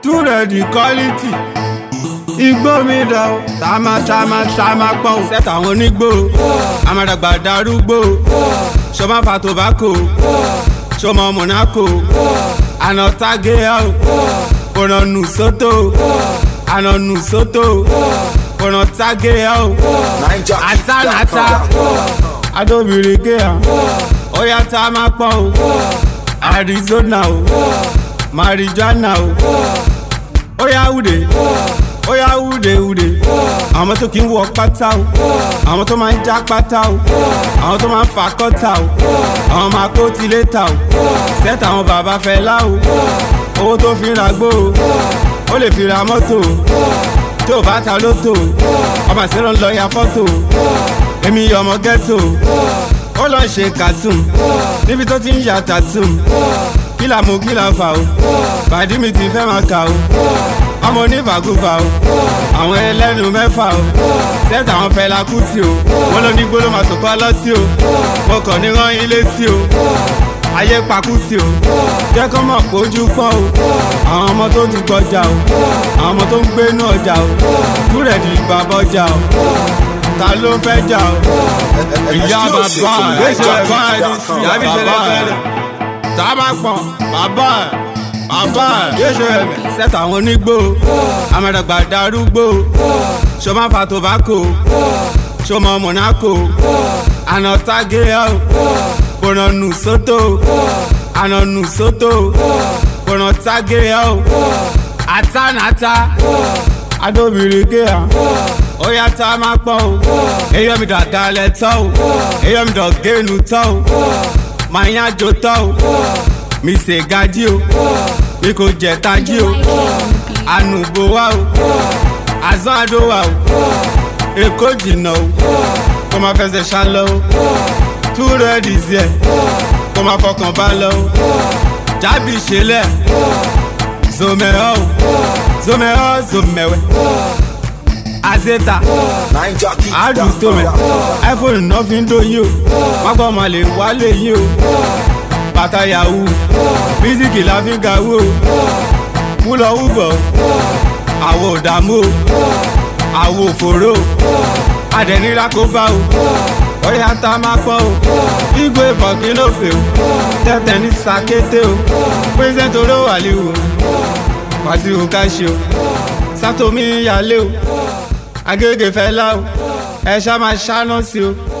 too ready quality igbó mi dà o tàmá tàmá tàmá pọ́n o sẹ́tà àwọn onígbò amádàgbà darúgbò ṣọmọ fa tobacco ṣọmọ monaco àná tágé o kòrò nù sótò àná nù sótò kòrò tágé o àtànàtà adóbìnrin kéèyà ó yá tá a máa pọ́n o arizona o marijuana o ó yá wúde ó yá wúde wúde àwọn tó kì í wọ pátá o àwọn tó máa ń já pátá o àwọn tó máa ń fa kọ́tà o àwọn máa kó tilé ta o sẹ́tà àwọn bàbá fẹ́ lá o owó tó fi ń ra gbó o ó lè fi ra mọ́tò o tó o bá ta lótò o ọmọ àṣírò ń lọ ya fọ́tò o èmi ọmọ ghetto ó lọ ṣe cartoon níbi tó ti ń ya tattoo kí la mú kí la fà o bàdí mi ti fẹ́ máa kà o ọmọ onífàgùfà o àwọn ẹlẹ́nu mẹ́fà o tẹ́tà àwọn fẹ́lá kú tí o wọ́n ló ní gbóló máa sọ̀kọ́ lọ́tí o mo kàn ní rán ilé tí o ayé pakú tí o jẹ́ kó mọ̀ pójú pọ́n o àwọn ọmọ tó ti kọjá o àwọn ọmọ tó ń gbé inú ọjà o túrẹ̀dì ìbàbọ̀jà o ta ló fẹ́ jà o ìyá bàbá ẹ̀ bàbá ẹ̀ ní sí ìyá mi ṣẹlẹ̀ fẹ́lẹ̀ tá a bá pọ̀ bàbá ẹ̀ bàbá ẹ̀ yéṣu ẹ̀mẹ̀ sẹ́tà àwọn onígbò amẹ́dàgbà darúgbò ṣọmọ fa tobacco ṣọmọ monaco àná tágé ẹ̀ kòrò nù sótò àná nù sótò kòrò tágé ẹ̀ àtànàtà adóbìnrin kéèyà ó yá tá a máa pọ́n o èyí mi dàgbà lẹ̀ tọ́ o èyí mi dọ̀gẹ́nu tọ́ o màá yán jo tọ́ o mi ṣe gají o mi kò jẹ tají o ànúgbò wa o àzán àdó wa o èkó jìnnà o kó máa fẹsẹ̀ ṣá lọ o tú rẹ́ẹ̀dì sí ẹ̀ kó máa fọkàn bá lọ o jábì ṣẹlẹ̀ zomẹ́ọ́ o zomẹ́ọ́ zomẹ́wẹ́ azeta àádùn tó mẹ iphone náà fi ń dóyin o wọn gbọ́ máa lè wálé yín o bàtà yahoo mísíkì la fi ń gawó o wúlọ wúbọ̀ àwọ̀ òdààmú o àwọ̀ òfòró o adẹ̀nira kó bá o ọ̀yà tá a máa pọ̀ o igbó ìfọ̀kínlópè o tẹ̀tẹ̀ ní sàkété o pírẹsẹ̀ntì olówó àlìwò wàsíù káṣí o sátòmí yálé o agége fẹ́ lá o ẹ ṣá máa ṣáná sí o